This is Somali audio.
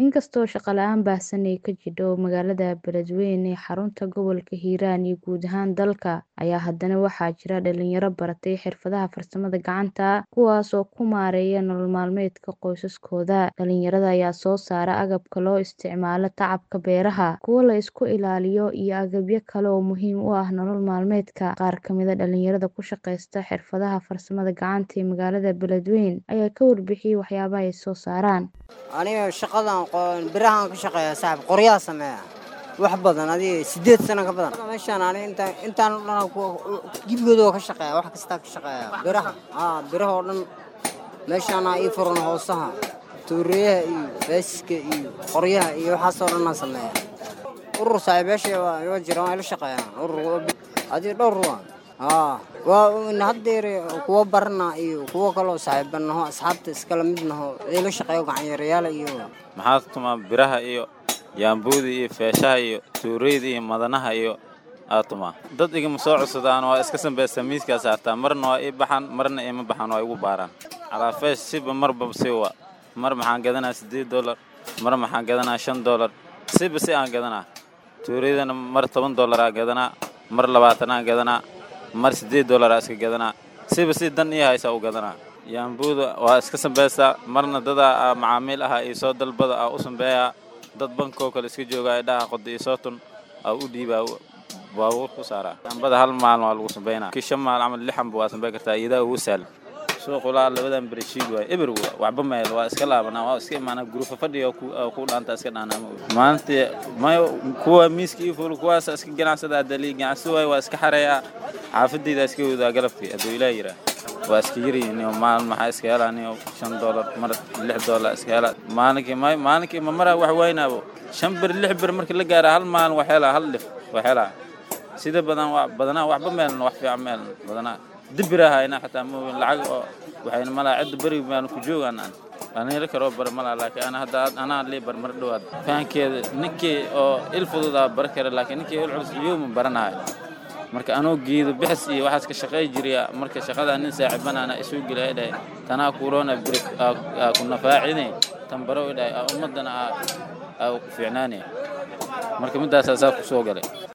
Inkastoo shaqo la'aan baahsan ay ka jirto magaalada Beledweyne ee xarunta gobolka Hiiraan iyo guud ahaan dalka, ayaa haddana waxaa jira dhalinyaro baratay xirfadaha farsamada gacanta, kuwaas oo ku maareeya nolol maalmeedka qoysaskooda. Dhalinyarada ayaa soo saara agabka loo isticmaalo tacabka beeraha, kuwa la isku ilaaliyo, iyo agabyo kale oo muhiim u ah nolol maalmeedka. Qaar ka mid ah dhalinyarada ku shaqeysta xirfadaha farsamada gacanta ee magaalada Beledweyne ayaa ka warbixiyay waxyaabaha ay soo saaraan. aniga shaqadan birahan ka shaqeeya saaxib qoryaha sameeya wax badan adiga sideed sano ka badan meeshaan ani intaan intaan oo dhan gibigooda oo ka shaqeeya wax kastaa ka shaqeeya biraha aa biraha oo dhan meeshaana ii furan hoosaha tuureyaha iyo beeska iyo qoryaha iyo waxaas oo dhan aan sameeya urur saaxiibayaasha waa waa jiraan waa ila shaqeeyaan urur adiga dhowr waa haa waa haddeer kuwa barana iyo kuwo kaloo saaxiibanaho asxaabta iskala mid naho ila shaqeeyo gacanyarayaal iyo maxaa tumaa biraha iyo yaambuuda iyo feeshaha iyo tuureyda iyo madanaha iyo aa tumaa dad igama soo codsadaan waa iska sambaysta miiskaa saartaa marna waa ii baxaan marna ima baxaan waa igu baaraan calaa feesh siba marba si wa mar maxaan gadanaa siddeed dollar mar maxaan gadanaa shan dollar siba si aan gadanaa tuureydana mar toban dollaraa gadanaa mar labaatanaa gadanaa mar siddeed dollaraa iska gadanaa siba si dan ii haysa u gadanaa yaambuuda waa iska sambaystaa marna dadaa macaamiil ahaa iyo soo dalbada aa u sambeeyaa dad bankoo kale iska joogaa idhaha qoda iyo soo tun aa u dhiibaa baabuur ku saaraa yaambada hal maalin waa lagu sambeynaa kii shan maal camal lixanba waa sambeyn kartaa iyadaa ugu sahlan suuqulaa labadan bereshiid waay eber waxba meel waa iska laabanaa waa iska imaanaa gurufa fadhiga ku dhaanta iska dhaanaa maalintii mayo kuwa miiska ii fuul kuwaas iska ganacsadaa dalii ganacsi waay waa iska xareeyaa xaafadayda iska wadaa galabkii hadduu ilaa yiraa waa iska yaryihiin maalin maxaa iska helaa niyo shan dollar mar lix dollar iska helaa maalinkii may maalinkii ma maraa wax waynaabo shan bir lix bir markii la gaara hal maalin wax helaa hal dhif wax helaa sida badan badanaa waxba meelna wax fiican meelna badanaa dibirahayna xataa mooyin lacag oo waxayna malaa cidda beriga baan ku joogaan aan aan heli karoo bar malaa laakiin ana hadda anaa lii bar mar dhowaad fahankeeda ninkii oo il fududaa bar kara laakiin ninkii il culus yowma baranahay marka anoo geedo bixis iyo waxaas ka shaqay jiriya marka shaqadaa nin saaxiibanaana isuu gelaya dhahay tanaa kuroona biri ku nafaacine tan baro dhahay ummadana aa ku fiicnaanaya marka middaasaa saa ku soo galay